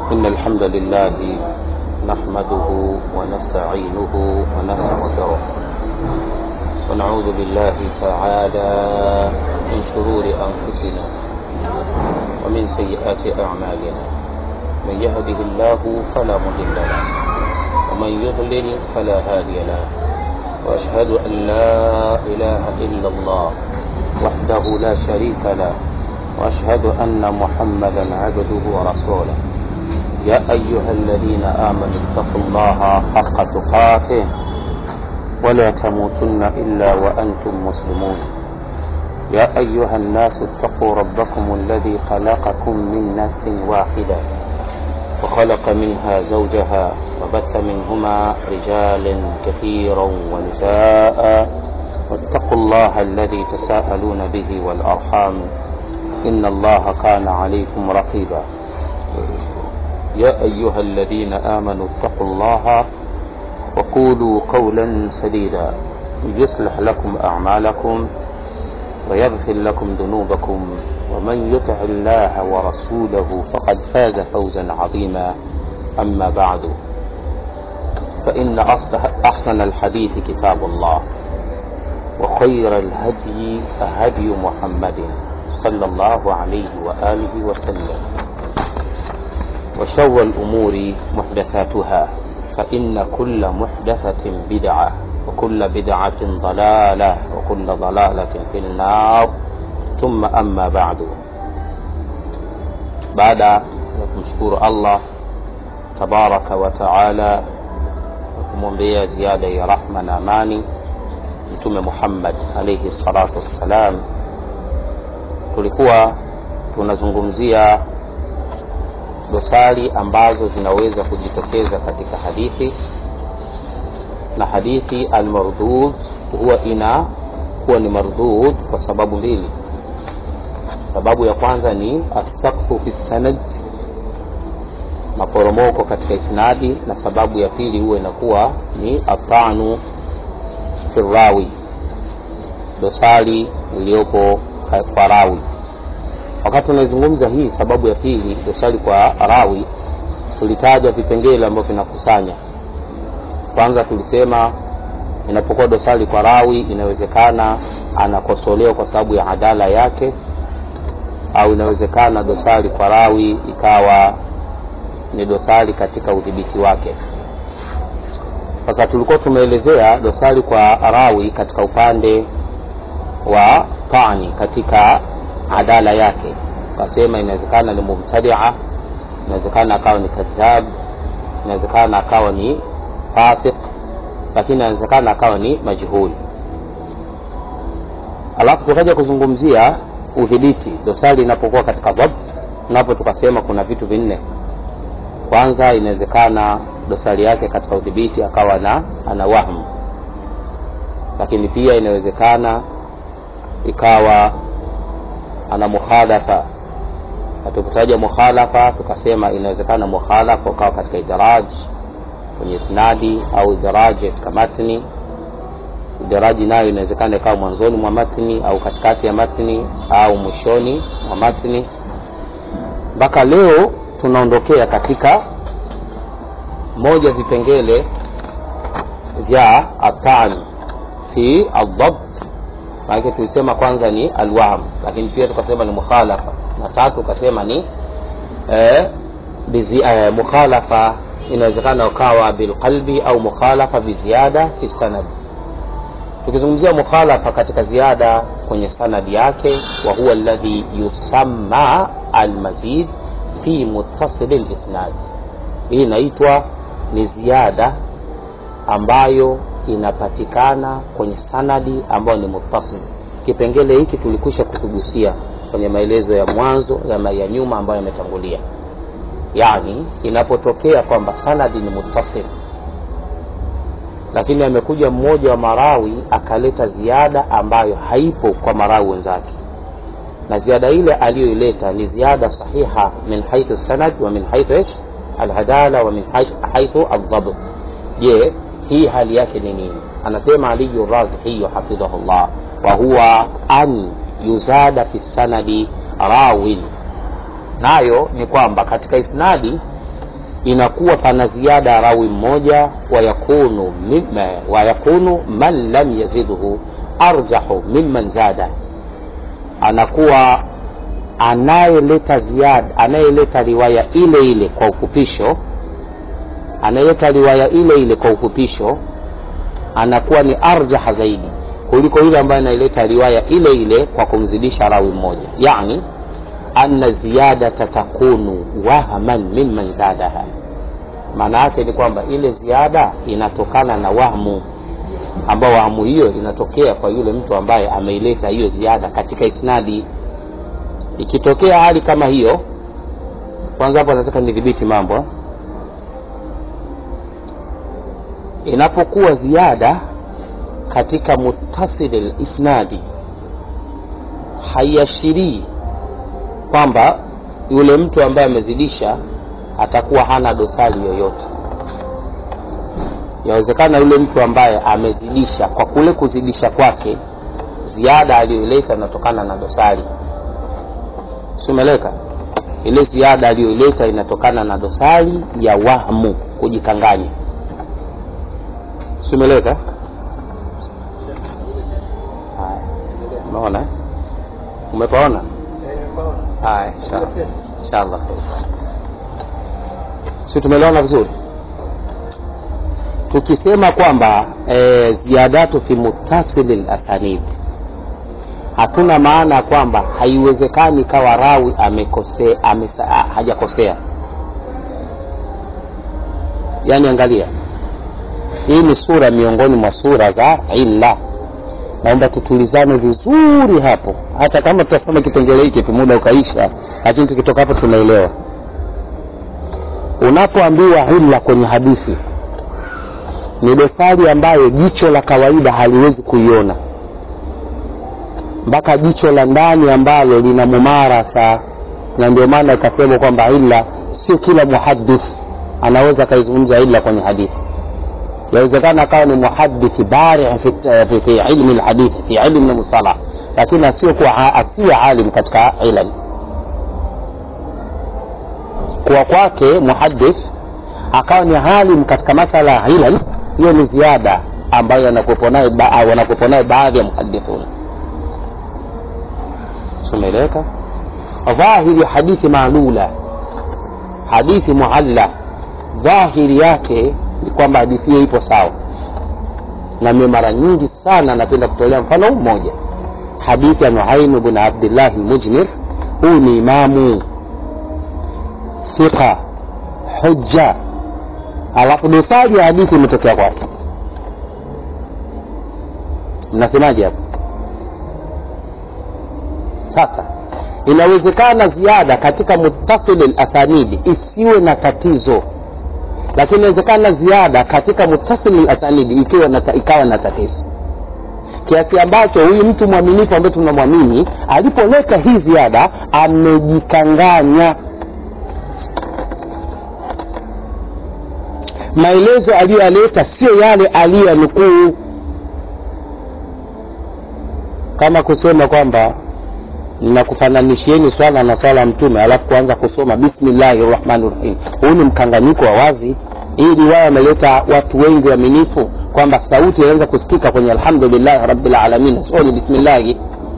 إن الحمد لله نحمده ونستعينه ونستغفره ونعوذ بالله تعالى من شرور أنفسنا ومن سيئات أعمالنا من يهده الله فلا مضل له ومن يضلل فلا هادي له وأشهد أن لا إله إلا الله وحده لا شريك له وأشهد أن محمدا عبده ورسوله يا أيها الذين آمنوا اتقوا الله حق تقاته ولا تموتن إلا وأنتم مسلمون يا أيها الناس اتقوا ربكم الذي خلقكم من نفس واحدة وخلق منها زوجها وبث منهما رجالا كثيرا ونساء واتقوا الله الذي تساءلون به والأرحام إن الله كان عليكم رقيبا يا أيها الذين آمنوا اتقوا الله وقولوا قولا سديدا يصلح لكم أعمالكم ويغفر لكم ذنوبكم ومن يطع الله ورسوله فقد فاز فوزا عظيما أما بعد فإن أحسن الحديث كتاب الله وخير الهدي هدي محمد صلى الله عليه وآله وسلم وشر الأمور محدثاتها فإن كل محدثة بدعة وكل بدعة ضلالة وكل ضلالة في النار ثم أما بعد بعد kumshukuru Allah tabaraka wa taala na kumwombea ziada ya rahma na amani Mtume Muhammad alayhi salatu wassalam, tulikuwa tunazungumzia dosari ambazo zinaweza kujitokeza katika hadithi na hadithi almardud huwa ina huwa ni mardud kwa sababu mbili sababu ya kwanza ni asakfu fi sanad maporomoko katika isnadi na sababu ya pili huwa inakuwa ni atanu firawi dosari iliyopo kwa rawi wakati tunaizungumza hii sababu ya pili dosari kwa rawi tulitaja vipengele ambavyo vinakusanya kwanza tulisema inapokuwa dosari kwa rawi inawezekana anakosolewa kwa sababu ya adala yake au inawezekana dosari kwa rawi ikawa ni dosari katika udhibiti wake sasa tulikuwa tumeelezea dosari kwa rawi katika upande wa pani katika adala yake kasema inawezekana ni mubtadia inawezekana akawa ni kadhab inawezekana akawa ni fasik lakini inawezekana akawa ni majhuli alafu tukaja kuzungumzia udhibiti dosari inapokuwa katika dhab napo tukasema kuna vitu vinne kwanza inawezekana dosari yake katika udhibiti akawa na ana wahmu lakini pia inawezekana ikawa ana mukhalafa tukitaja mukhalafa tukasema inawezekana mukhalafa ukawa katika idaraj kwenye isnadi au idaraji katika matni idaraji nayo inawezekana ikawa mwanzoni mwa matni au katikati ya matni au mwishoni mwa matni mpaka leo tunaondokea katika moja vipengele vya atan fi aldhabt maanake tulisema kwanza ni alwahm lakini pia tukasema ni mukhalafa na tatu tukasema ni eh, bizi, eh, mukhalafa inawezekana ukawa bilqalbi au mukhalafa biziada fi sanad tukizungumzia mukhalafa katika ziada kwenye sanadi yake wa huwa alladhi yusamma almazid fi muttasili lisnad hii inaitwa ni ziada ambayo inapatikana kwenye sanadi ambayo ni muttasil kipengele hiki tulikwisha kukigusia kwenye maelezo ya mwanzo ya, ya nyuma ambayo yametangulia yani inapotokea kwamba sanadi ni muttasil lakini amekuja mmoja wa marawi akaleta ziada ambayo haipo kwa marawi wenzake na ziada ile aliyoileta ni ziada sahiha min haithu sanad wa min haithu ish alhadala wa min haithu aldhabt je hii hali yake ni nini anasema aliyu razihiyu hafidhahullah wa huwa an yuzada fi sanadi rawin nayo ni kwamba katika isnadi inakuwa pana ziada ya rawi mmoja wayakunu, mimma, wayakunu man lam yazidhu arjahu mimman zada anakuwa anayeleta ziada anayeleta riwaya ile ile kwa ufupisho anayeleta riwaya ile ile kwa ufupisho anakuwa ni arjaha zaidi kuliko yule ambaye anaileta riwaya ile ile kwa kumzidisha rawi mmoja yani anna ziyadata takunu wahman mimman zadaha maana yake ni kwamba ile ziada inatokana na wahmu ambao wahmu hiyo inatokea kwa yule mtu ambaye ameileta hiyo ziada katika isnadi ikitokea hali kama hiyo kwanza hapo nataka nidhibiti mambo inapokuwa ziada katika mutasili lisnadi haiashirii kwamba yule mtu ambaye amezidisha atakuwa hana dosari yoyote yawezekana yule mtu ambaye amezidisha kwa kule kuzidisha kwake ziada aliyoileta inatokana na dosari simeleka ile ziada aliyoileta inatokana na dosari ya wahmu kujikanganya simeleka haya umeona umepaona haya inshallah inshallah si tumeliona vizuri tukisema kwamba e, ziadatu fi mutasili lasanid hatuna maana ya kwamba haiwezekani kawa rawi amekosea amesa, hajakosea yaani angalia hii ni sura miongoni mwa sura za illa naomba tutulizane vizuri hapo hata kama tutasoma kipengele hiki tu muda ukaisha lakini tukitoka hapo tunaelewa unapoambiwa illa kwenye hadithi ni dosari ambayo jicho la kawaida haliwezi kuiona mpaka jicho la ndani ambalo lina mumarasa na ndio maana ikasema kwamba illa sio kila muhadith anaweza akaizungumza illa kwenye hadithi yawezekana akawa ni muhadithi bari fi, fi, fi ilmi lhadithi fi ilmi lmustalah lakini asiokuwa asiwe alim katika ilm kuwa kwake muhadith akawa ni alim katika masala ya ilm hiyo ni ziada ambayo wanakuwepo nayo baadhi ya muhadithuna sumeeleweka dhahiri hadithi maalula hadithi mualla dhahiri yake ni kwamba hadithi hiyo ipo sawa na mimi mara nyingi sana napenda kutolea mfano mmoja hadithi ya nuaim bn abdillah lmujmir huyu ni imamu thiqa hujja alafu dosari ya hadithi imetokea kwake mnasemaje hapo sasa inawezekana ziada katika mutasili lasanidi isiwe na tatizo lakini inawezekana ziada katika mutasili lasanidi ikiwa na, ikawa na tatizo kiasi ambacho huyu mtu mwaminifu ambaye tunamwamini alipoleta hii ziada amejikanganya maelezo aliyoyaleta sio yale aliyoyanukuu kama kusema kwamba ninakufananishieni swala na swala ya mtume alafu kuanza kusoma bismillahi rahmani rahim huu ni mkanganyiko wa wazi hii riwaya ameleta watu wengi waaminifu kwamba sauti inaweza kusikika kwenye alhamdulillahi rabilalamin sio ni bismillahi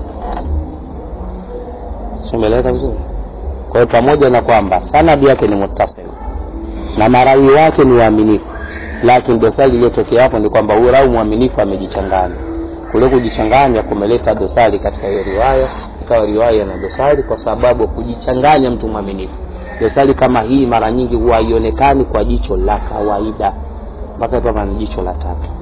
simeleka vizuri kwa hiyo pamoja na kwamba sanadi yake ni muttasil na marawi wake ni waaminifu lakini dosari iliyotokea hapo ni kwamba huyu rawi mwaminifu amejichanganya kule kujichanganya kumeleta dosari katika hiyo riwaya ikawa riwaya na dosari kwa sababu kujichanganya mtu mwaminifu dosari kama hii mara nyingi huwa haionekani kwa jicho la kawaida mpaka kama ni jicho la tatu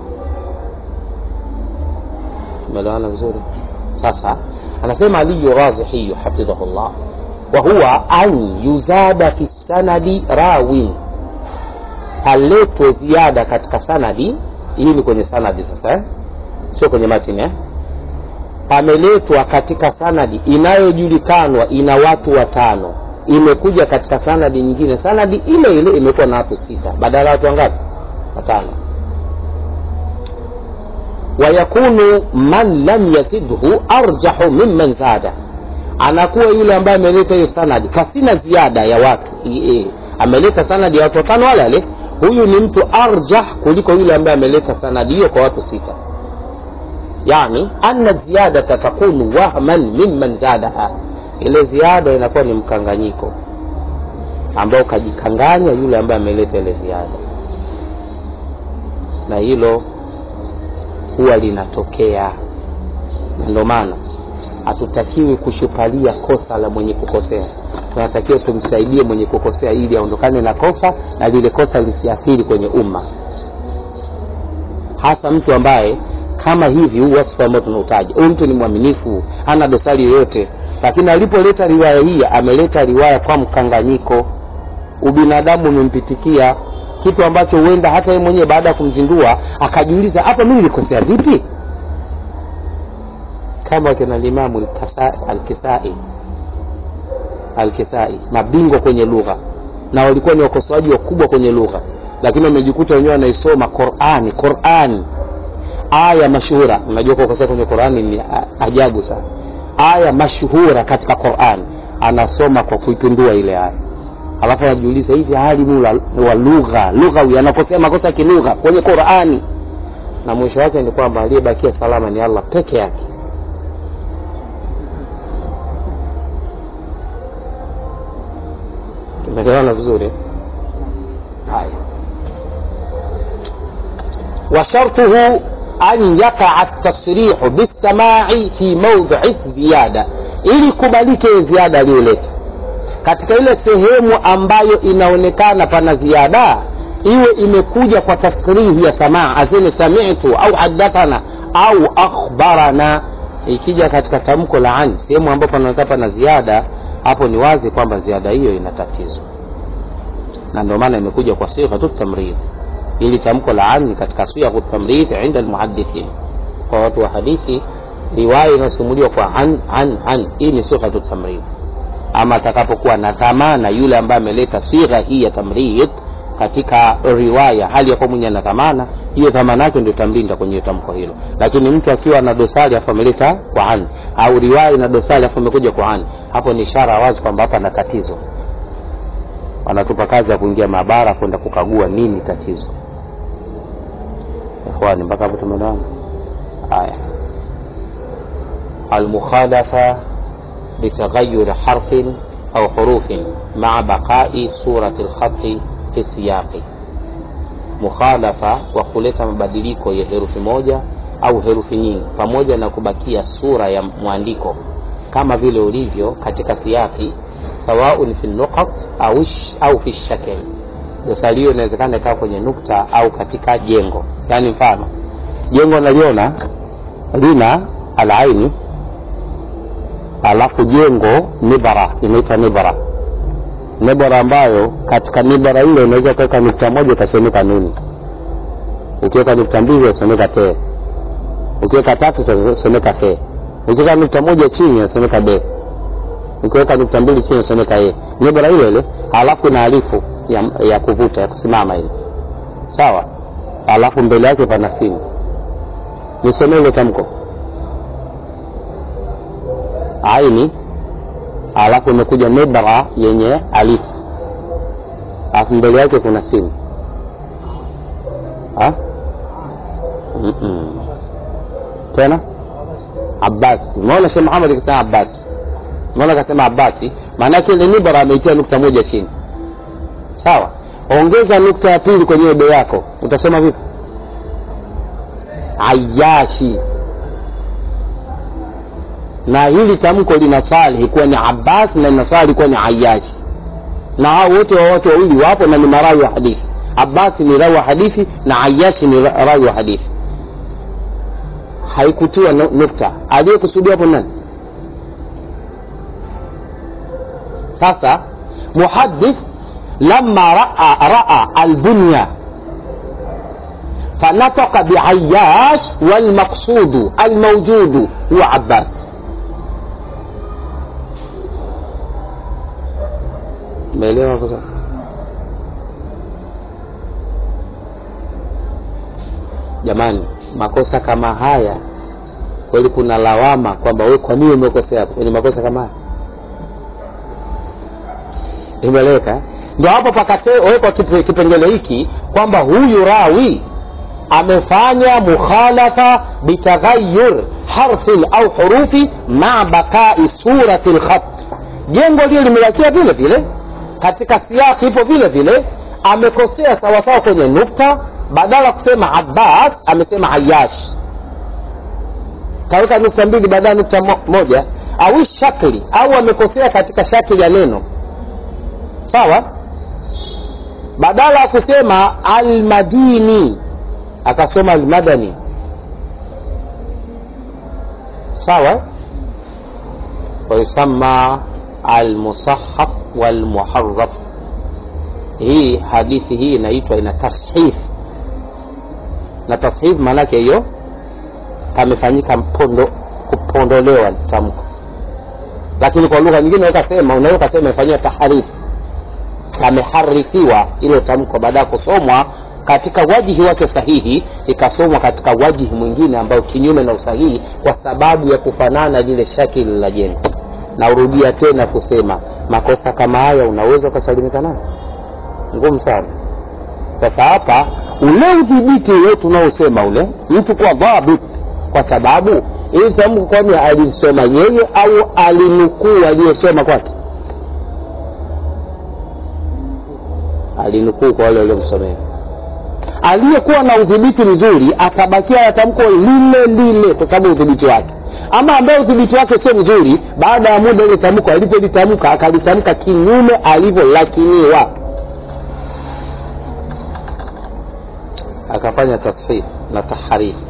umeelewana vizuri sasa anasema aliyu razihiyu hafidhahullah wa huwa an yuzada fi sanadi rawin paletwe ziada katika sanadi hii ni kwenye sanadi sasa eh? sio kwenye matini eh? pameletwa katika sanadi inayojulikanwa ina watu watano imekuja katika sanadi nyingine sanadi ile ile imekuwa na watu sita badala ya watu wangapi watano wayakunu man lam yazidhu arjahu mimman zada anakuwa yule ambaye ameleta hiyo sanadi pasina ziada ya watu e, ameleta sanadi ya watu watano wale wale huyu ni mtu arjah kuliko yule ambaye ameleta sanadi hiyo kwa watu sita yani anna ziyadata takunu wahman mimman zadaha ile ziada inakuwa ni mkanganyiko ambao kajikanganya yule ambaye ameleta ile ziada na hilo huwa linatokea na ndio maana hatutakiwi kushupalia kosa la mwenye kukosea tunatakiwa tumsaidie mwenye kukosea ili aondokane na kosa na lile kosa lisiathiri kwenye umma hasa mtu ambaye kama hivi huu wasifu ambao tunautaja huyu mtu ni mwaminifu hana dosari yoyote lakini alipoleta riwaya hii ameleta riwaya kwa mkanganyiko ubinadamu umempitikia kitu ambacho huenda hata yeye mwenyewe baada ya kumzindua akajiuliza hapa mimi nilikosea vipi kama kina limamu alkisai alkisai mabingwa kwenye lugha na walikuwa ni wakosoaji wakubwa kwenye lugha lakini wamejikuta wenyewe wanaisoma qurani qurani aya mashuhura unajua kukosea kwenye qurani ni ajabu sana aya mashuhura katika qurani anasoma kwa kuipindua ile aya alafu anajiuliza hivi alimu wa lugha lughawi anakosea makosa ya kilugha kwenye qurani na mwisho wake ni kwamba aliyebakia salama ni allah peke yake tumeelewana vizuri haya وشرطه أن يقع التصريح بالسماع في موضع الزيادة ili kubalike ziada aliyoleta katika ile sehemu ambayo inaonekana pana ziada iwe imekuja kwa tasrihi ya samaa aseme samitu au hadathana au akhbarana ikija katika tamko la ani sehemu ambayo panaonekana pana ziada hapo ni wazi kwamba ziada hiyo ina tatizo na ndio maana imekuja kwa sighatu tamrid ili tamko la ani katika sighatu tamrid inda almuhaddithin kwa watu wa hadithi riwaya inayosimuliwa kwa an an an hii ni sighatu tamrid ama atakapokuwa na dhamana yule ambaye ameleta sigha hii ya tamrid katika riwaya hali ya kuwa mwenye na dhamana hiyo dhamana yake ndio tamlinda kwenye tamko hilo lakini mtu akiwa na dosari afu ameleta kwa an au riwaya ina dosari afu amekuja kwa an hapo ni ishara wazi kwamba hapa na tatizo wanatupa kazi ya kuingia maabara kwenda kukagua nini tatizo ikhwani mpaka hapo tumeelewana haya almukhalafa بتغير حرف أو حروف مع بقاء صورة الخط في السياق mukhalafa wa kuleta mabadiliko ya herufi moja au herufi nyingi pamoja na kubakia sura ya mwandiko kama vile ulivyo katika siyaki sawaun fi nuqat au, au fi shakl dosari hiyo inawezekana ikawa kwenye nukta au katika jengo yaani mfano jengo naliona lina alaini alafu jengo nibara inaitwa nibara nibara ambayo katika nibara ile unaweza ukaweka nukta moja ikasomeka nuni ukiweka nukta mbili inasomeka te ukiweka tatu itasomeka fe ukiweka nukta moja chini inasomeka be ukiweka nukta mbili chini inasomeka e nibara ile ile alafu na alifu ya, ya kuvuta ya kusimama ile sawa alafu mbele yake pana simu nisomee ile tamko aini alafu imekuja nibra yenye alifu alafu mbele yake kuna simu ha? Mm-mm. tena abasi maona sheh muhamad akisema abasi maona akasema abasi maanake ile nibra ameitia nukta moja chini sawa ongeza nukta ya pili kwenye ebe yako utasema vipi ayashi na hili tamko linasali kuwa ni abbas na linasali kuwa ni ayashi na hao wote wa watu wawili wapo na ni marawi wa hadithi abbas ni rawi wa hadithi na ayashi ni rawi wa hadithi haikutiwa nukta aliyekusudia hapo nani sasa muhadith lama raa raa albunya فنطق بعياش والمقصود الموجود هو عباس umeelewa hapo sasa jamani makosa kama haya kweli kuna lawama kwamba we kwa nini umekosea hapo kwenye makosa kama haya imeleweka ndio hapo pakawekwa kipengele hiki kwamba huyu rawi amefanya mukhalafa bitaghayyur harfin au hurufi maa baqai surati lkhat jengo lile limebakia vile vile katika siyaki ipo vile vile amekosea sawasawa kwenye nukta badala ya kusema abbas amesema ayash kaweka nukta mbili badala nukta mo, moja au shakli au amekosea katika shakli ya neno sawa badala ya kusema almadini akasoma almadani sawa wayusama almusahaf walmuharaf hii hadithi hii inaitwa ina tashif na tashif maanake hiyo kamefanyika mpondo kupondolewa tamko lakini kwa lugha nyingine ukasema unaweza ukasema imefanyiwa taharifu kameharifiwa ilo tamko baada ya kusomwa katika wajihi wake sahihi ikasomwa katika wajihi mwingine ambayo kinyume na usahihi kwa sababu ya kufanana lile shakili la jengo naurudia tena kusema makosa kama haya unaweza ukasalimika nayo ngumu sana sasa hapa ule udhibiti ule tunaosema ule mtu kuwa dhabit kwa sababu ili tamko kwani alisoma yeye au alinukuu aliyesoma kwake alinukuu kwa wale waliomsomea aliyekuwa na udhibiti mzuri atabakia na tamko lile lile kwa sababu udhibiti wake ama ambaye udhibiti wake sio mzuri baada ya muda ile tamko alivyolitamka akalitamka kinyume alivyolakiniwa akafanya tashif na taharif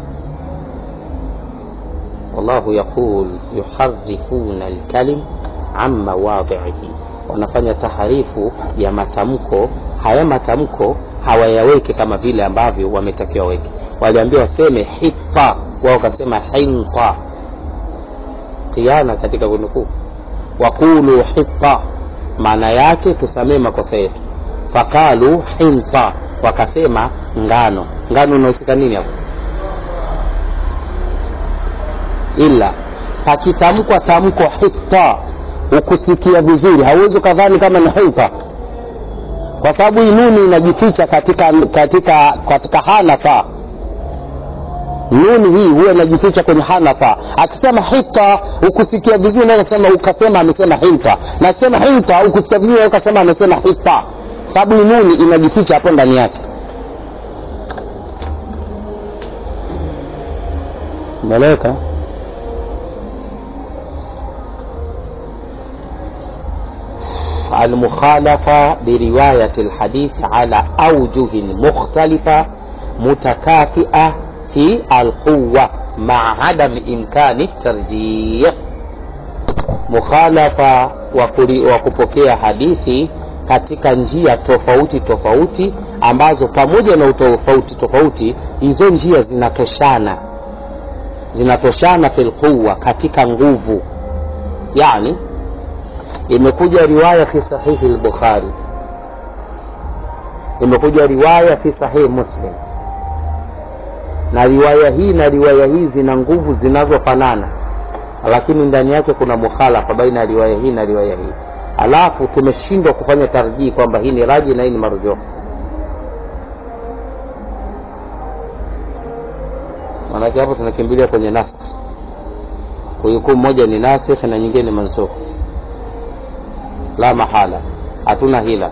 wallahu yaqul yuharifuna lkalim an mawadhihi wanafanya taharifu ya matamko haya matamko hawayaweke kama vile ambavyo wametakiwa weke waliambiwa waseme hita wao wakasema hinta kiana katika kunukuu waqulu hita maana yake tusamee makosa yetu faqalu hinta wakasema ngano ngano unahusika nini hapo ila pakitamkwa tamko hita ukusikia vizuri hauwezi ukadhani kama ni hinta kwa sababu hii nuni inajificha katika katika katika hanafa nuni hii huwa inajificha kwenye hanafa akisema hita ukusikia vizuri unaweza kusema ukasema amesema hinta na sema hinta ukusikia vizuri unaweza kusema amesema hita sababu hii nuni inajificha hapo ndani yake umeeleweka المخالفة برواية الحديث على أوجه مختلفة متكافئة في القوة مع عدم إمكان الترجيح مخالفة وكupokea hadithi katika njia tofauti tofauti ambazo pamoja na utofauti tofauti hizo njia zinatoshana zinatoshana fil quwa katika nguvu yani imekuja riwaya fi sahihi lbukhari imekuja riwaya fi sahihi muslim na riwaya hii na riwaya hii zina nguvu zinazofanana lakini ndani yake kuna mukhalafa baina ya riwaya hii na riwaya hii alafu tumeshindwa kufanya tarjii kwamba hii ni raji na hii ni marujuu maanake hapo tunakimbilia kwenye naskh hukumu moja ni nasikh na nyingine ni mansukh la mahala hatuna hila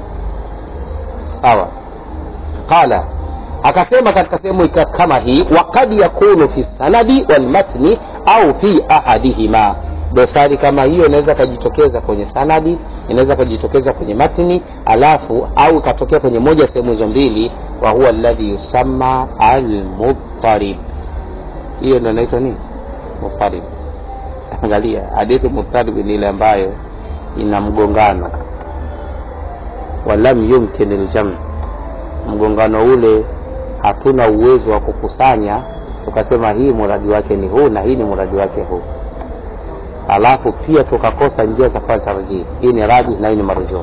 sawa qala akasema katika sehemu kama hii wakad yakunu fi sanadi walmatni au fi ahadihima dosari kama hiyo inaweza ikajitokeza kwenye sanadi inaweza ikajitokeza kwenye matni alafu au ikatokea kwenye moja sehemu hizo mbili wa huwa alladhi yusamma almudtarib hiyo ndo inaitwa nini mudtarib angalia hadithi mudtarib ni ile ambayo ina mgongano walam yumkin ljam mgongano ule hatuna uwezo wa kukusanya tukasema hii muradi wake ni huu na hii ni muradi wake huu alafu pia tukakosa njia za kufanya tarjih hii ni raji na hii ni marujuu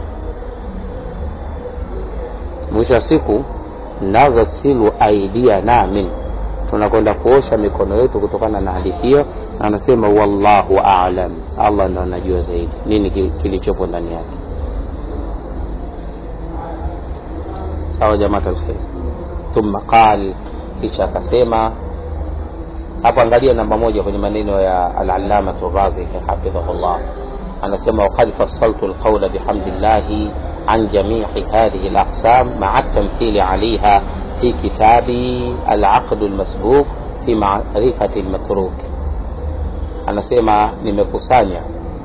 mwisho wa siku naghsilu aidiana min tunakwenda kuosha mikono yetu kutokana na hadithi hiyo na anasema wallahu alam allah ndo anajua zaidi nini kilichopo ndani yake sawa jamat alkhair thumma qal kisha akasema hapo angalia namba moja kwenye maneno ya alalamatu razihi hafidhahullah anasema waqad fassaltu lqaula bihamdillahi عن جميع هذه الأقسام مع التمثيل عليها في كتابي العقد المسبوق في معرفة المتروك anasema nimekusanya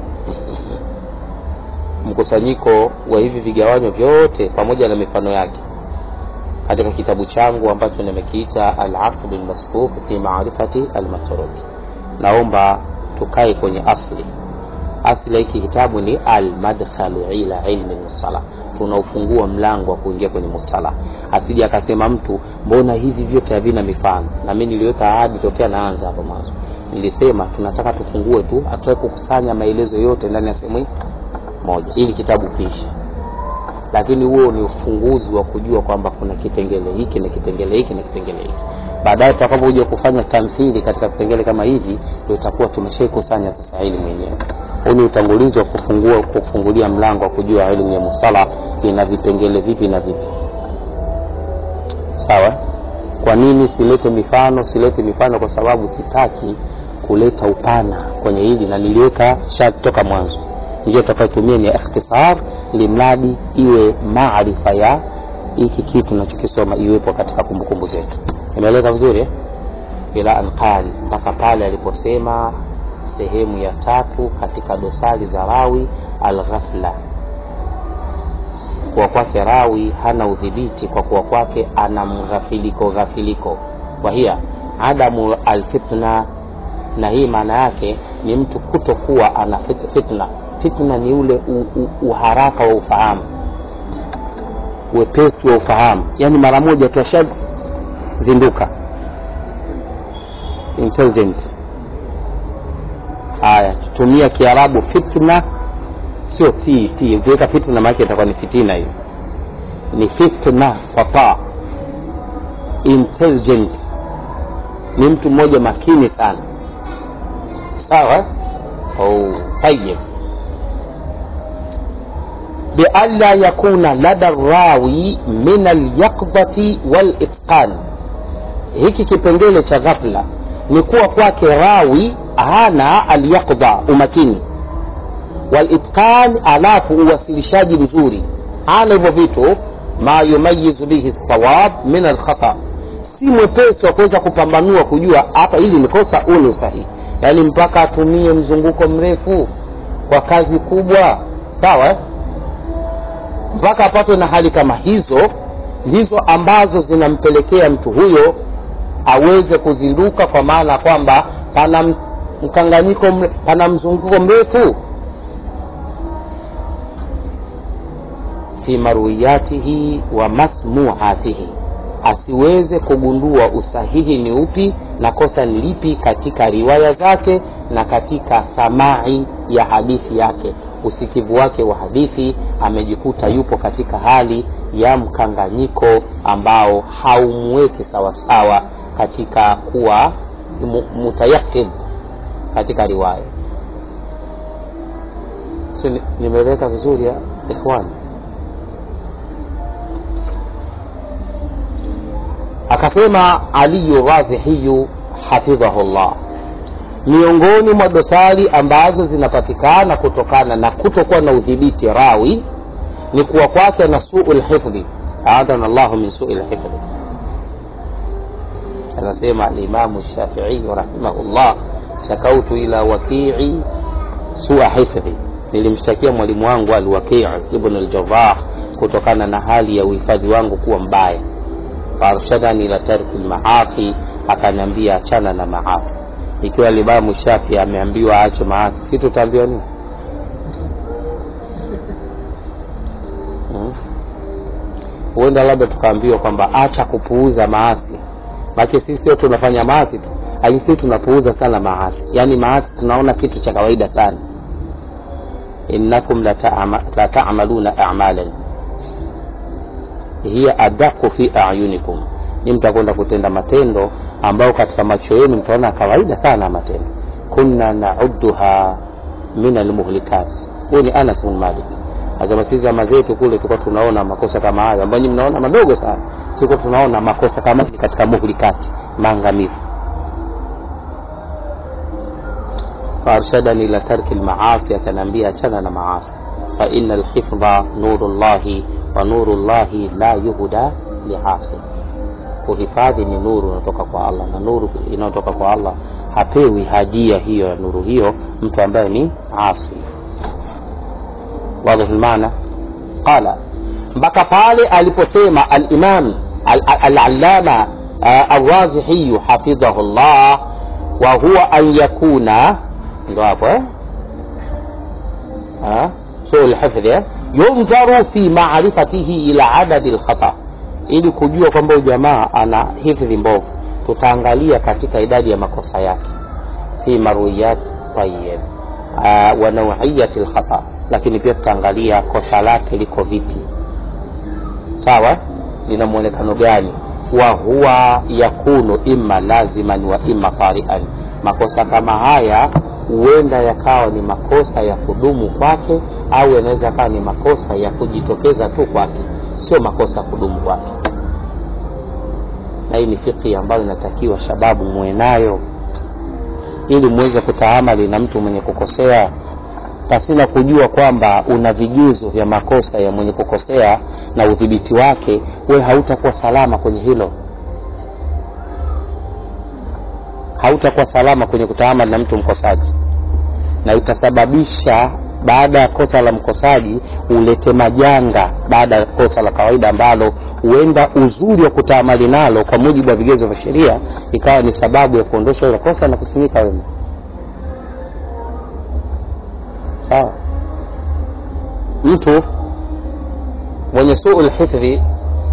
mkusanyiko wa hivi vigawanyo vyote pamoja na mifano yake katika kitabu changu ambacho nimekiita alaqdu lmasbuk fi marifati almatruk naomba tukae kwenye asli asli ya hiki kitabu ni almadkhalu ila ilmi musala tunaufungua mlango wa kuingia kwenye musala asije akasema mtu mbona hivi vyote havina mifano na mi niliweka ahadi tokea naanza hapo mwanzo nilisema tunataka tufungue tu atuwe kukusanya maelezo yote ndani ya sehemu moja ili kitabu kiishi lakini huo ni ufunguzi wa kujua kwamba kuna kipengele hiki na kipengele hiki na kipengele hiki baadaye tutakapokuja kufanya tamthili katika vipengele kama hivi ndio itakuwa tumeshaikusanya sasa elimu yenyewe huu ni utangulizi wa kufungua kufungulia mlango wa kujua elimu ya mustalah ina vipengele vipi na vipi sawa kwa nini silete mifano silete mifano kwa sababu sitaki kuleta upana kwenye hili na niliweka shati toka mwanzo njia tutakayotumia ni ikhtisar limradi iwe maarifa ya hiki kitu tunachokisoma iwepo katika kumbukumbu zetu imeeleka vizuri eh? ila anqal mpaka pale aliposema sehemu ya tatu katika dosari za rawi alghafla kuwa kwake rawi hana udhibiti kwa kuwa kwake ana mghafiliko ghafiliko wahia adamu alfitna na hii maana yake ni mtu kutokuwa ana fit- fitna fitna ni ule u, u, uharaka wa ufahamu wepesi wa ufahamu yaani mara moja tu ashazinduka intelligent haya tumia kiarabu fitna sio t t ukiweka fitna maake itakuwa ni fitina hiyo ni fitna kwa taa intelligent ni mtu mmoja makini sana sawa oh, tayib bialla yakuna lada rawi min alyaqdati walitqan hiki kipengele cha ghafla ni kuwa kwake rawi hana alyaqda umakini walitqan alafu uwasilishaji mzuri hana hivyo vitu ma yumayizu bihi lsawab min alkhata si mwepesi wa kuweza kupambanua kujua hapa hili ni kosa huu ni usahihi yaani mpaka atumie mzunguko mrefu kwa kazi kubwa sawa eh? mpaka apatwe na hali kama hizo ndizo ambazo zinampelekea mtu huyo aweze kuzinduka kwa maana kwamba pana mkanganyiko mre, pana mzunguko mrefu fi marwiyatihi wa masmuatihi asiweze kugundua usahihi ni upi na kosa ni lipi katika riwaya zake na katika samai ya hadithi yake usikivu wake wa hadithi amejikuta yupo katika hali ya mkanganyiko ambao haumweki sawasawa katika kuwa mutayakid katika riwaya so, nimeleweka vizuri ya ikhwani akasema aliyu razihiyu hafidhahullah miongoni mwa dosari ambazo zinapatikana kutokana na kutokuwa na udhibiti rawi ni kuwa kwake na suu lhifdhi aadhana llahu min sui lhifdhi anasema alimamu shafii rahimahullah shakautu ila wakii sua hifdhi nilimshtakia mwalimu wangu alwakii ibn aljarah kutokana na hali ya uhifadhi wangu kuwa mbaya faarshadani ila tarki lmaasi akaniambia achana na maasi ikiwa limamu shafi ameambiwa aache maasi si tutaambiwa nini huenda hmm? labda tukaambiwa kwamba acha kupuuza maasi make sisi wote tunafanya maasi tu lakini sisi tunapuuza sana maasi yaani maasi tunaona kitu cha kawaida sana innakum la tamaluna amalan hiya adaku fi ayunikum ni mtakwenda kutenda matendo ambayo katika macho yenu mtaona kawaida sana matendo kunna nauduha min almuhlikat huyu ni anas bin malik azama sisi zama zetu kule tulikuwa tunaona makosa kama hayo ambayo nyinyi mnaona madogo sana tulikuwa tunaona makosa kama hivi katika muhlikati maangamivu فارشدني الى ترك المعاصي akaniambia achana na maasi fa inna alhifdha nurullahi wa nurullahi la yuhda liasi kuhifadhi ni nuru inatoka kwa allah na nuru inayotoka kwa allah hapewi hadia hiyo ya nuru hiyo mtu ambaye ni asi wadhi lmaana qala mpaka pale aliposema alimam alalama alwazihiyu hafidhahu llah wa huwa an yakuna ndo hapo eh? suu lhifdhi eh? yundharu fi marifatihi ila adadi lkhata ili kujua kwamba huyu jamaa ana hifdhi mbovu tutaangalia katika idadi ya makosa yake fi marwiyat tayib uh, wa nauiyati lkhata lakini pia tutaangalia kosa lake liko vipi sawa lina mwonekano gani wa huwa yakunu imma laziman wa imma tarian makosa kama haya huenda yakawa ni makosa ya kudumu kwake au yanaweza yakawa ni makosa ya kujitokeza tu kwake sio makosa ya kudumu kwake na hii ni fikhi ambayo inatakiwa shababu muwe nayo ili muweze kutaamali na mtu mwenye kukosea pasina kujua kwamba una vigezo vya makosa ya mwenye kukosea na udhibiti wake we hautakuwa salama kwenye hilo hautakuwa salama kwenye kutaamali na mtu mkosaji na itasababisha baada ya kosa la mkosaji ulete majanga baada ya kosa la kawaida ambalo huenda uzuri wa kutaamali nalo kwa mujibu wa vigezo vya sheria ikawa ni sababu ya kuondosha ile kosa na kusimika wema sawa mtu mwenye suu lhifdhi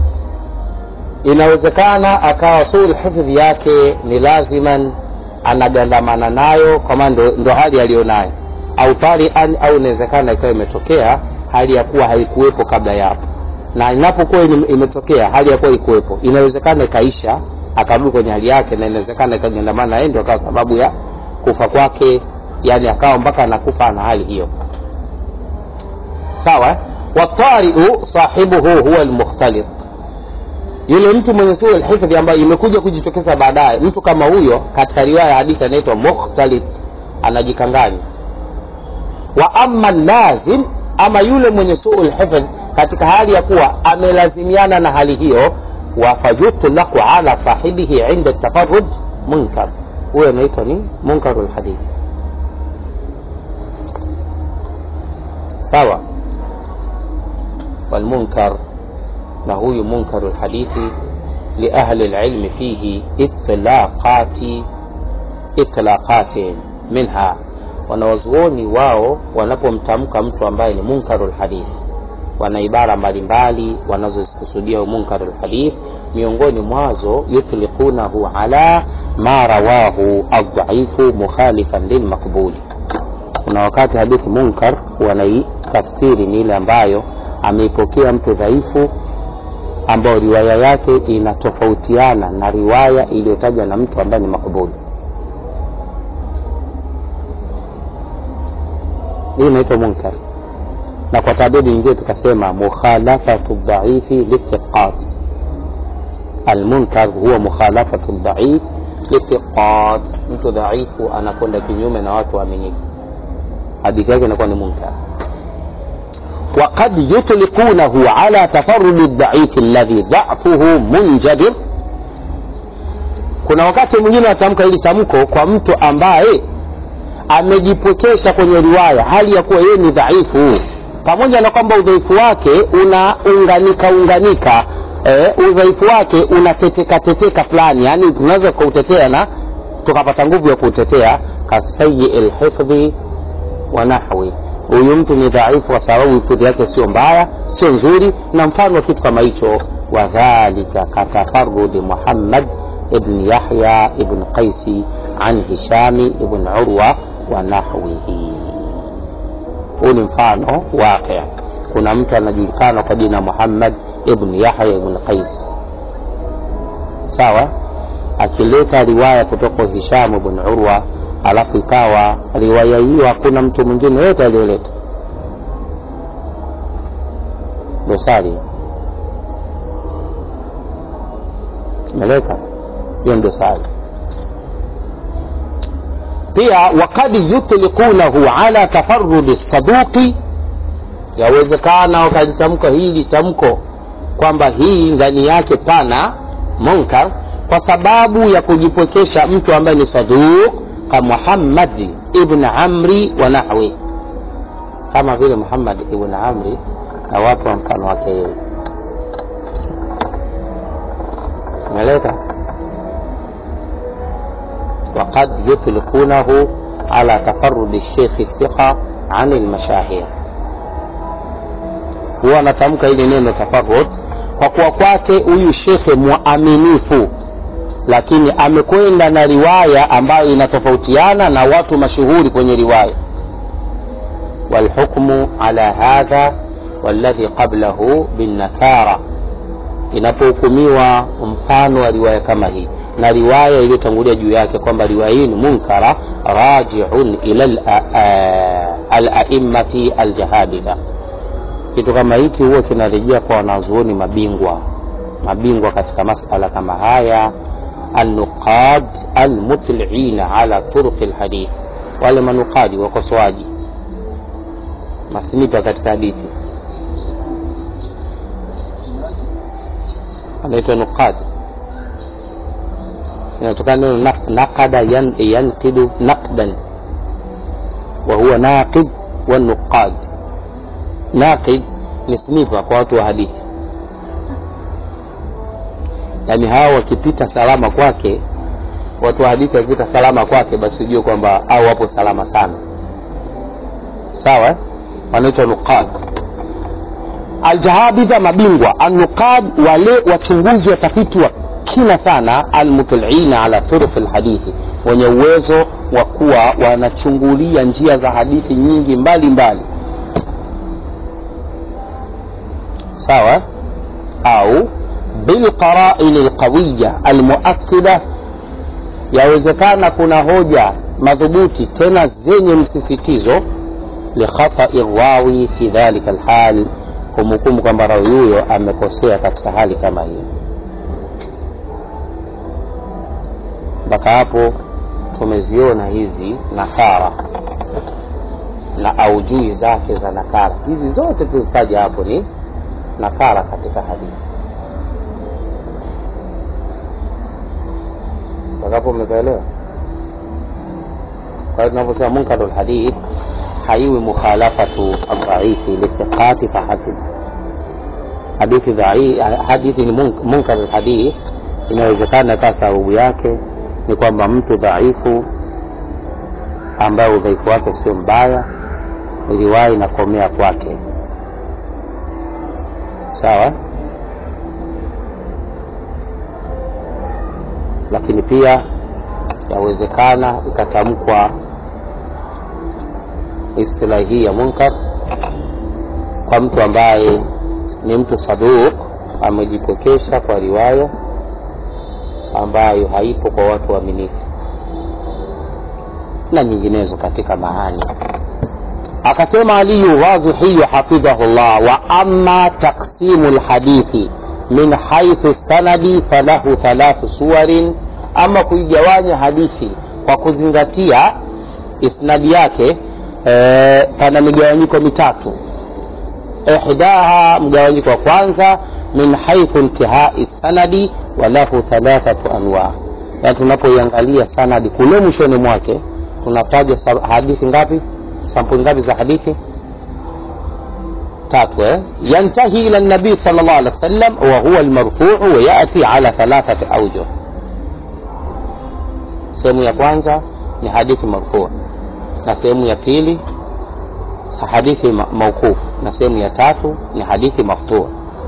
inawezekana akawa suu lhifdhi yake ni laziman anagandamana nayo kwama ndo, ndo hali aliyonayo au tarian au inawezekana ikawa imetokea hali ya kuwa haikuwepo kabla ya hapo na inapokuwa imetokea hali ya kuwa ikuwepo inawezekana ikaisha akarudi kwenye hali yake na inawezekana ikagandamana naye ndio akawa sababu ya kufa kwake yani akawa mpaka anakufa na hali hiyo sawa watariu sahibuhu huwa almukhtalit yule mtu mwenye sura alhifdhi ambayo imekuja kujitokeza baadaye mtu kama huyo katika riwaya ya hadithi anaitwa mukhtalit anajikanganya wa ama lazim ama yule mwenye suu lhifdh katika hali ya kuwa amelazimiana na hali hiyo wafayutlaqu ala sahibihi inda tafarud munkar huyo anaitwa ni munkaru lhadithi sawa walmunkar na huyu munkaru lhadithi liahli lilmi fihi itlaqati itlaqatin minha wanawazuoni wao wanapomtamka mtu ambaye ni munkaru lhadithi wana ibara mbalimbali wanazozikusudia munkaru lhadith miongoni mwazo yutliqunahu ala ma rawahu aldhaifu mukhalifan lilmaqbuli kuna wakati hadithi munkar wanaitafsiri ni ile ambayo ameipokea mtu dhaifu ambayo riwaya yake inatofautiana na riwaya iliyotajwa na mtu ambaye ni makbuli hii inaitwa munkar na kwa tabidi nyingine tukasema mukhalafatu dhaifi lithiqat almunkar huwa mukhalafatu dhaif lithiqat mtu dhaifu anakwenda kinyume na watu waaminifu hadithi yake inakuwa ni munkar وقد يطلقونه على تفرد الضعيف الذي ضعفه منجبر kuna wakati mwingine watamka hili tamko kwa mtu ambaye amejipwekesha kwenye riwaya hali ya kuwa yeye ni dhaifu pamoja na kwamba udhaifu wake unaunganika unganika eh, udhaifu wake unateteka teteka fulani yani tunaweza kuutetea na tukapata nguvu ya kuutetea kasayii lhifdhi wa nahwi huyu mtu ni dhaifu kwa sababu hifadhi yake sio mbaya sio nzuri na mfano wa kitu kama hicho wadhalika katafarudi muhammad ibn yahya ibn qaisi an hishami ibn urwa wa nahwihi huu ni mfano waqi kuna mtu anajulikana kwa jina muhammad ibn yahya ibn qais sawa akileta riwaya kutoka hisham ibn urwa alafu ikawa riwaya hiyo hakuna mtu mwingine yote aliyoleta dosari meleka hiyo ni dosari pia wakad yutliqunahu ala tafarudi saduqi yawezekana wakalitamka hili tamko kwamba hii ndani yake pana munkar kwa sababu ya kujipwekesha mtu ambaye ni saduq ka muhammadi ibn amri wa nahwi kama vile muhammad ibn amri na watu wa mfano wake yeye umeeleka وقد يطلقونه على تفرد الشيخ الثقة عن المشاهير huwa anatamka hili neno tafarud kwa kuwa kwake huyu shekhe mwaminifu lakini amekwenda na riwaya ambayo inatofautiana na watu mashuhuri kwenye riwaya walhukmu ala hadha waladhi qablahu binnakara inapohukumiwa mfano wa riwaya kama hii na riwaya iliyotangulia juu yake kwamba riwaya hii ni munkara rajiun ila alaimati aljahaditha kitu kama hiki huwa kinarejea kwa wanazuoni mabingwa mabingwa katika masala kama haya alnuqad almutliina ala turuqi lhadith wale manukadi wakosoaji masnipa katika hadithi anaitwa nuqad inatokana neno naqada yan, yanqidu naqdan wa huwa naqid wa nuqad naqid ni snipa kwa watu wa hadithi yaani hawa wakipita salama kwake watu wa hadithi wakipita salama kwake basi ujue kwamba au wapo salama sana sawa wanaitwa nuqad aljahabidha mabingwa alnuqad wale wachunguzi watafiti wa kina sana almutliina ala turuq lhadithi wenye uwezo wa kuwa wanachungulia njia za hadithi nyingi mbali mbali sawa au bilqaraini lqawiya almuakida yawezekana kuna hoja madhubuti tena zenye msisitizo likhatai rawi fi dhalika lhal kumhukumu kwamba rawi huyo amekosea katika hali kama hiyo mpaka hapo tumeziona hizi nakara na aujui zake za nakara hizi zote tuzitaja hapo ni nakara katika hadithi mpakapo umepaelewa kwa hiyo tunavyosema munkaru lhadith haiwi mukhalafatu aldhaifi lithiqati fahasib hadithi hadithi ni munkar lhadith inawezekana kaa sababu yake ni kwamba mtu dhaifu ambaye udhaifu wake sio mbaya riwaya inakomea kwake sawa lakini pia yawezekana ikatamkwa istilahi hii ya munkar kwa mtu ambaye ni mtu saduq amejipokesha kwa riwaya ambayo haipo kwa watu waaminifu na nyinginezo katika maani akasema aliyu wazihiyu hafidhahu llah wa ama taksimu lhadithi min haithu sanadi falahu thalathu suwarin ama kuigawanya hadithi kwa kuzingatia isnadi yake e, pana migawanyiko mitatu ihdaha mgawanyiko wa kwanza min haithu intihai sanadi walahu thalathatu anwa yani tunapoiangalia sanadi kule mwishoni mwake tunataja hadithi ngapi sampuli ngapi za hadithi tatu eh? yantahi ila nabii sal llah alih wa sallam wa huwa almarfuu wa yati ala thalathati aujuh sehemu ya kwanza ni hadithi marfuu na sehemu ya pili hadithi mauquf na sehemu ya tatu ni hadithi maftuu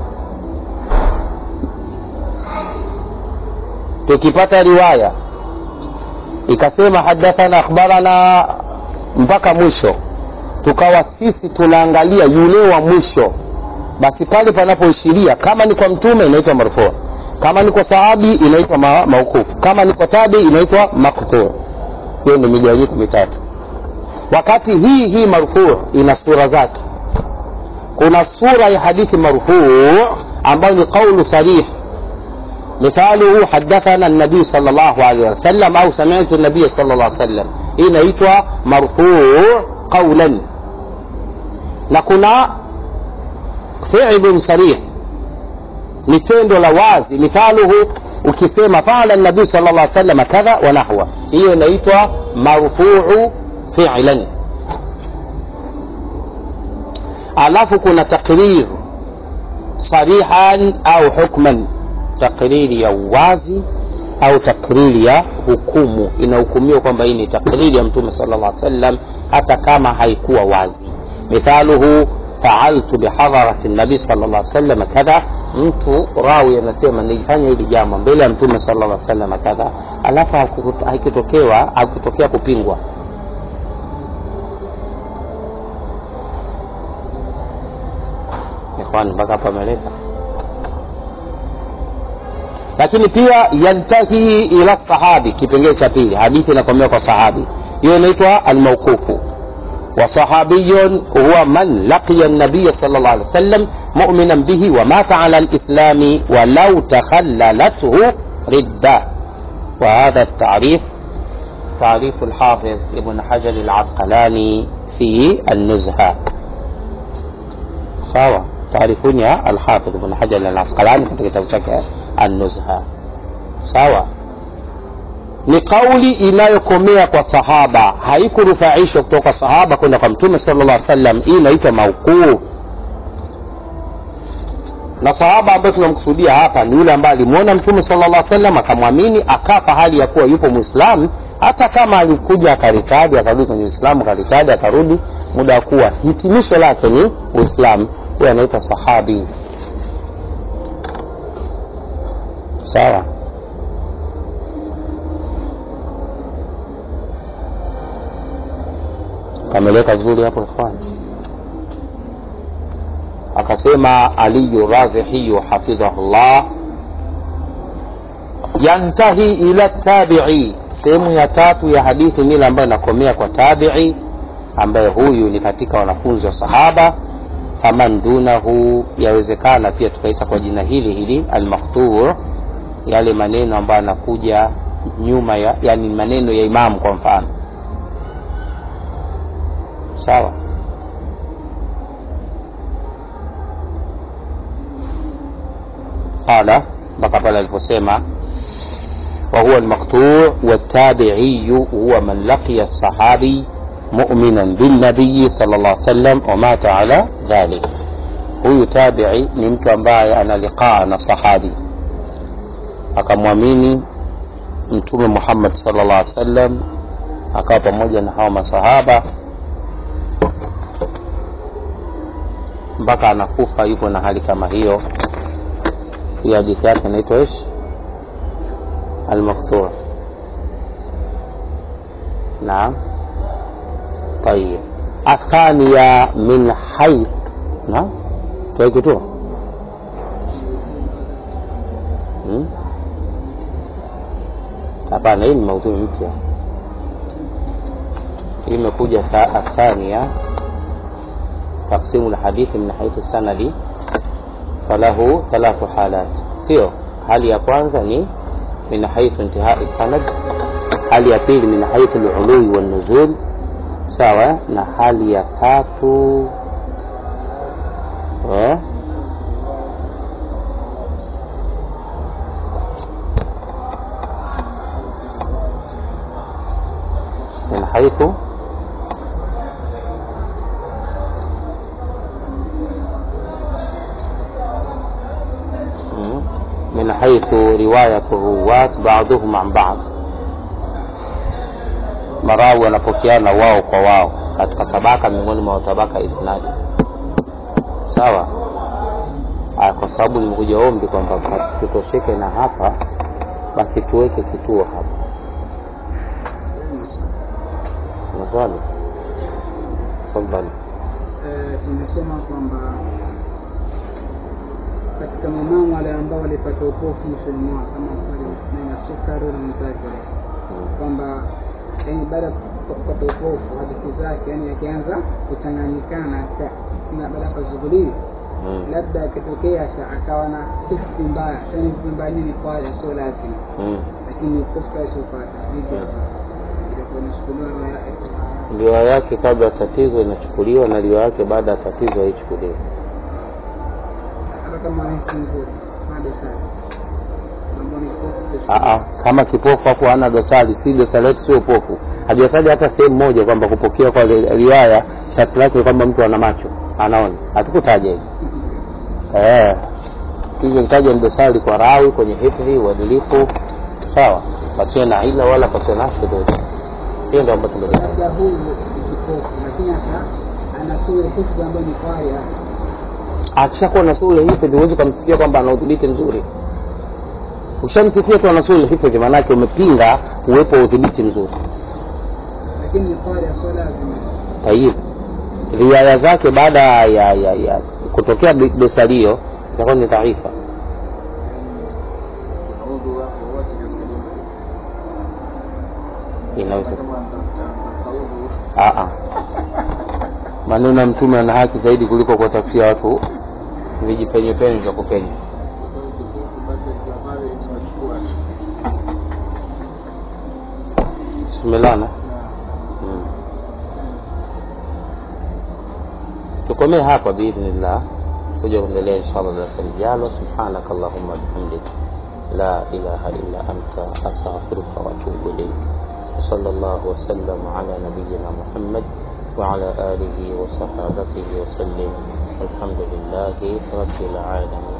tukipata riwaya ikasema hadathana akhbarana mpaka mwisho tukawa sisi tunaangalia yule wa mwisho basi pale panapoishiria kama ni kwa mtume inaitwa marfuu kama ni kwa sahabi inaitwa ma, maukufu kama ni kwa tabi inaitwa makthur hiyo ni migawanyiko mitatu wakati hii hii marfuu ina sura zake kuna sura ya hadithi marfuu ambayo ni qaulu sarih مثاله حدثنا النبي صلى الله عليه وسلم أو سمعت النبي صلى الله عليه وسلم hii inaitwa marfuu qaulan na kuna fi'lun sarih ni tendo la wazi mithaluhu ukisema qala nabii sal llah sallam kadha wa nahwa hiyo inaitwa marfuu fi'lan alafu kuna takrir sarihan au hukman takriri ya uwazi au takriri ya hukumu inahukumiwa kwamba hii ni takriri ya mtume sala llah sallam hata kama haikuwa wazi mithaluhu faaltu bihadharati nabii sala llah sallam kadha mtu rawi anasema nilifanya hili jambo mbele ya mtume sala llah sallam kadha alafu haikutokewa hakutokea kupingwa ikhwani mpaka hapa ameleta lakini pia yantahi ila sahabi kipengele cha pili hadithi inakomea kwa sahabi hiyo inaitwa almauqufu وصحابي هو من لقي النبي صلى الله عليه وسلم مؤمنا به ومات على الإسلام ولو تخللته ردة وهذا التعريف تعريف الحافظ ابن حجر العسقلاني في النزهة sawa taarifuni ya alhafidh ibn hajar alasqalani katika kitabu chake annuzha sawa ni kauli inayokomea kwa sahaba haikurufaishwa kutoka sahaba kwenda kwa mtume sala llah sallam hii inaitwa mauquf na sahaba ambaye tunamkusudia hapa ni yule ambaye alimwona mtume sala llah sallam akamwamini akafa hali ya kuwa yupo mwislamu hata kama alikuja akaritadi akarudi kwenye uislamu akaritadi akarudi muda wa kuwa hitimisho lake ni uislamu huyo anaitwa sahabi sawa kameleka vizuri hapo ikhwan akasema aliyu razihiyu hafidhahullah yantahi ila tabii sehemu ya tatu ya hadithi mile ambayo inakomea kwa tabii ambaye huyu ni katika wanafunzi wa sahaba faman dunahu yawezekana pia tukaita kwa jina hili hili almakhtur yale maneno ambayo anakuja nyuma ya yani maneno ya imamu kwa mfano sawa qala mpaka pale aliposema وهو المقطوع والتابعي هو من لقي الصحابي مؤمنا بالنبي صلى الله عليه وسلم ومات على ذلك huyu tabii ni mtu ambaye ana liqaa na sahabi akamwamini mtume muhammad salllah alih wasallam akawa pamoja na hawa masahaba mpaka anakufa yuko na hali kama hiyo hiyo hadithi yake inaitwa ish المقطوع نعم طيب الثانية من حيث نعم كيف hapana hii ni maudhui mpya hii imekuja athania taksimu lhadithi min haithu sanadi falahu thalathu halat sio hali ya kwanza ni من حيث انتهاء السند hali ya pili min haithu lului wannuzul sawa na hali ya tatu eh? min haithu من حيث رواية الرواة بعضهم عن بعض marawi wanapokeana wao kwa wao katika tabaka miongoni mwa tabaka isnadi sawa Aya, kwa sababu nimekuja ombi kwamba tutosheke na hapa basi tuweke kituo hapa maswali tafadhali tumesema kwamba katika maimamu wale ambao walipata upofu mwishoni mwao kama na sukari na mwenzake kwamba yani baada kupata upofu hadithi zake yani akianza kuchanganyikana ka- na baada ya kuzughuliwa mm. labda akitokea sa akawa na hifdhi mbaya yani hifdhi mbaya nini kwaya sio lazima mm. lakini kufta isopata hivyo itakuwa inachukuliwa riwaya yake. riwaya yake kabla ya tatizo inachukuliwa na riwaya yake baada ya tatizo haichukuliwi hata kama ni hifdhi nzuri hadi sana ambao ni kofu Aa, kama kipofu hapo hana dosari si dosari yake sio upofu hajataja hata sehemu moja kwamba kupokea kwa ri- riwaya sharti lake ni kwamba mtu ana macho anaona hatukutaja hivi eh hivyo kitaja ni dosari kwa rawi kwenye hifdhi uadilifu sawa pasiwe na ila wala pasiwe na shudhuri hiyo ndio ambayo tumejaa labda huyu ni kipofu lakini sasa ana sura hifdhi ambayo ni kwaya akishakuwa na sura hifadhi huwezi ukamsifia kwamba ana udhibiti mzuri ukishamsifia tu ana sura hifadhi maanake umepinga uwepo wa udhibiti mzuri lakini ni kwaya sio lazima tayib riwaya zake baada ya, ya, ya kutokea do- dosari hiyo itakuwa ni dhaifa inaweza Aa. maneno ya mtume ana haki zaidi kuliko kuwatafutia watu vijipenyepenye vya kupenya tumelana mm. tukomee hapa biidhnillah kuja kuendelea inshallah darasa lijalo subhanaka allahumma bihamdik la ilaha illa anta astaghfiruka wa atubu ilaik وصلى الله وسلم على نبينا محمد وعلى آله وصحابته وسلم الحمد لله رب العالمين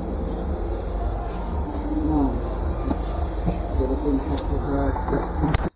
naam. Ndio kuna haki zake.